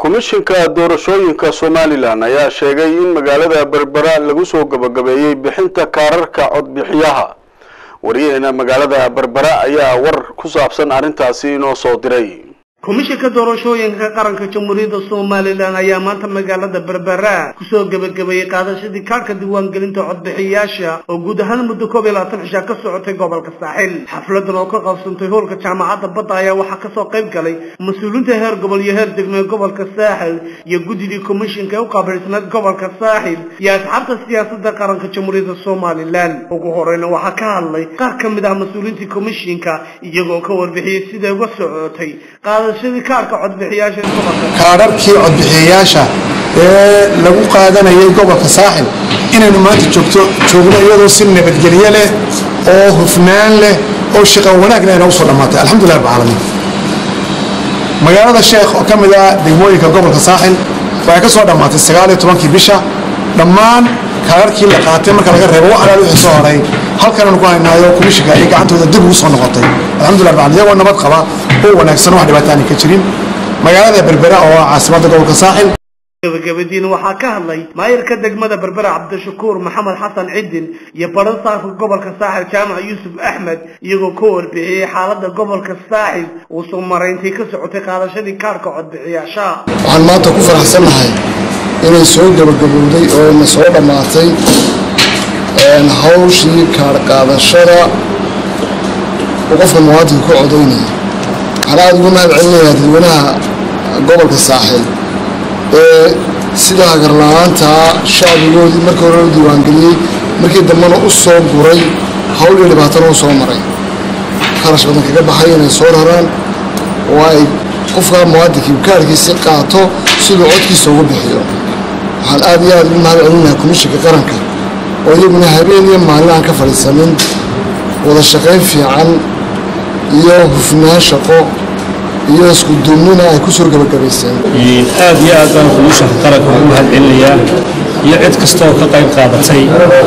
komishinka doorashooyinka somalilan ayaa sheegay in magaalada berbera lagu soo gabagabeeyey bixinta kaararka codbixiyaha wariyaheena magaalada berbera ayaa war ku saabsan arrintaasi inoo soo diray komishinka doorashooyinka qaranka jamhuuriyadda somalilan ayaa maanta magaalada berbera kusoo gebagabeeyey qaadashadii kaarhka diiwaangelinta codbixiyayaasha oo guud ahaan muddo koob iyo labaatan cishaa ka socotay gobolka saaxil xafladan oo ka qabsantay hoolka jaamacadda badda ayaa waxaa kasoo qayb galay mas-uuliinta heer gobol iyo heer degmo ee gobolka saaxil iyo guddidii komishinka ee u qaabilsanayd gobolka saaxil iyo asxaabta siyaasadda qaranka jamhuuriyadda somalilan ugu horeyna waxaa ka hadlay qaar ka mid ah mas-uuliintii komishinka iyagoo ka warbixiyey siday uga socotay kaadharkii codbixiyayaasha ee lagu qaadanayay gobolka saaxil inaynu maanta joogto joogno iyadoo si nabadgelye leh oo hufnaan leh oo shaqan wanaagna ayna usoo dhammaatay alxamdulilah rab caalamiin magaalada sheekh oo ka mid ah degmooyinka gobolka saaxil waxay ka soo dhammaatay sagaaliyo tobankii bisha dhammaan kaadharkii la qaatay marka laga reebo wax alaal wixii soo horay halkananu ku haynaayo komishinka ay gacantooda dib ugu soo noqotay alxamdulillah rabbil iyagoo nabad qaba oo wanaagsan wax dhibaato aan ka jirin magaalada berbera oo ah caasimadda gobolka saaxil gabagabadiina waxaa ka hadlay maayirka degmada berbera cabdishakuur maxamed xasan cidin iyo baran saarka gobolka saaxil jaamac yuusuf axmed iyagoo ka warbixiyey xaalada gobolka saaxil uu soo marayntii ka socotay qaadashadii kaarhka codbixiyaasha waxaan maanta ku faraxsannahay inay soo gabagabowday oo na soo dhammaatay hawshii kaar qaadashada oo qofka muwaadinka ku codaynaya waxaan aada ugu mahad celinayaa dadweynaha gobolka saaxil ee sida hagarla-aantaa shacbigoodii markii hore u diiwaangeliyey markii dambena u soo guray hawl iyo dhibaatana u soo maray kharash badan kaga baxay inay soo raraan oo ay qofka muwaadinkii kaarkiisi qaato siduu codkiisa ugu bixiyo waxaan aada iyo aada ugu mahad celinayaa komishinka qaranka oo iyaguna habeen iyo maalin aan ka fadhiisanin wada shaqayn fiican iyo hufnaan shaqo iyo isku duubnina ay ku soo gabagabayseen aad iyo aad baan komishanka qaranka ugu mahad celinayaa iyo cid kasta oo ka qayb qaadatay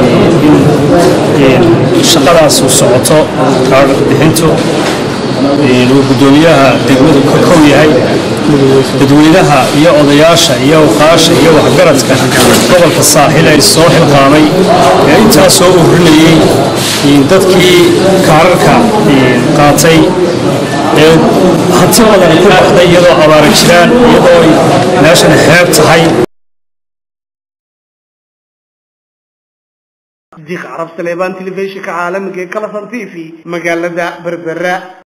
in shaqadaas uu socoto kaadhar bixintu uu guddoomiyaha degmadu ka kow yahay dadweynaha iyo odayaasha iyo awqaasha iyo waxgaradka gobolka saaxil ay soo xilqaamay ee intaa soo urinayey dadkii kaararka qaatay ee hanti badan ku baxday iyadoo abaara jiraan iyadoo meeshana xeeb tahay diiq carab saleebaan telefishinka caalamiga ee kalasan t v magaalada berbera